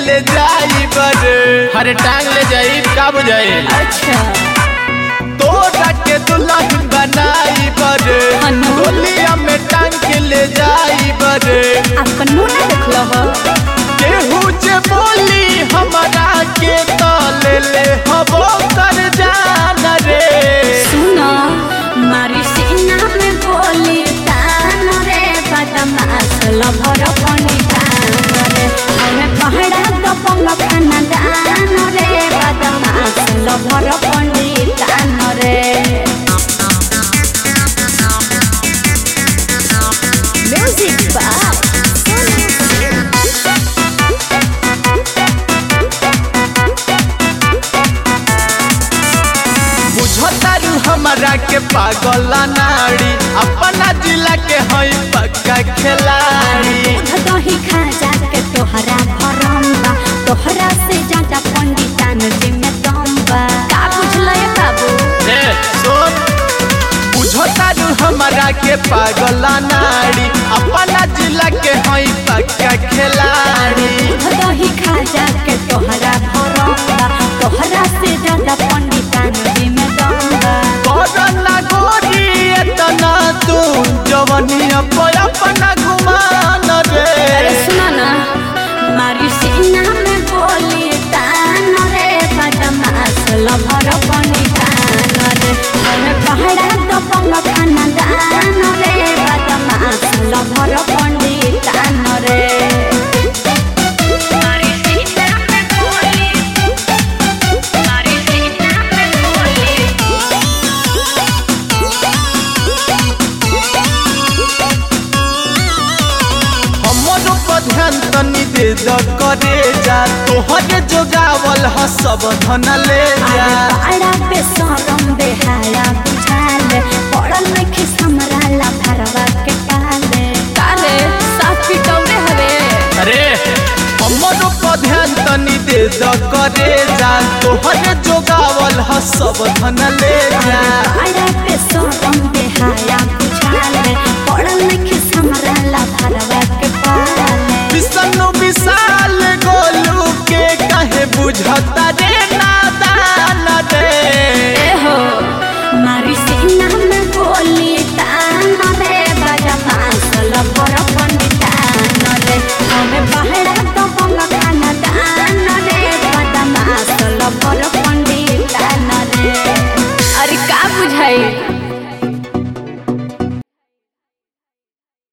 ले जाई बरे हरे टांग ले जाई का बुझाई अच्छा तोरा के दुल्हन बनाई बरे अनु। गोलिया में टांग के ले जाई बरे आपका नूना देख लो हो केहू जे बोली हमरा के तो ले ले हबो कर जान रे सुनो मारी सीना में बोली तान रे बदमाश लभर पनी तान रे हमें पहड़ा तो पंग खाना दान रे बदमाश लभर पनी तान रे म्यूजिक बाय बुझतारू हमरा के पागल नाड़ी अपना जिला के हई पक्का खिलाड़ी दूध दही खा जा के तोहरा भरम बा तोहरा से ज्यादा पंडितान जी में दम बा का बुझल बाबू ए सुन बुझतारू हमरा के पागल नाड़ी अपना जिला के हई पक्का खिलाड़ी दूध दही खा जा के तोहरा भरम बा तोहरा से ज्यादा पंडितान जी में दम बा करना गोरी एतना तू जवनिया पर अपना घुमान अरे रे सुना ना मारी सीना में बोली तान रे बदमाश लभर बनी तान रे हमें पहाड़ा तो पंग खाना दान रे बदमाश लभर बनी तान रे मारी सीना में बोली मारी सीना में बोली हमरो पर ध्यान तनी दे द करे जा तोहरे जोगावल ह सब धन ले जा आड़ा पे सरम बेहाया बुझाल पड़ल में खिस हमरा ला भरवा के पाले काले साथ पिटौरे हवे अरे हमरो पर ध्यान तनी दे द करे जा तोहरे जोगावल ह सब धन ले जा आड़ा पे सरम बेहाया बुझाल पड़ल में खिस हमरा ला भरवा के पाले विष्णु विशाल गोलू के कहे बुझता रे नादान रे ए हो मारी सीना में बोली तान रे बदमाश लभर पंडितान रे हमें बहरा तो पंग खाना दान रे बदमाश लभर पंडितान रे अरे का बुझाई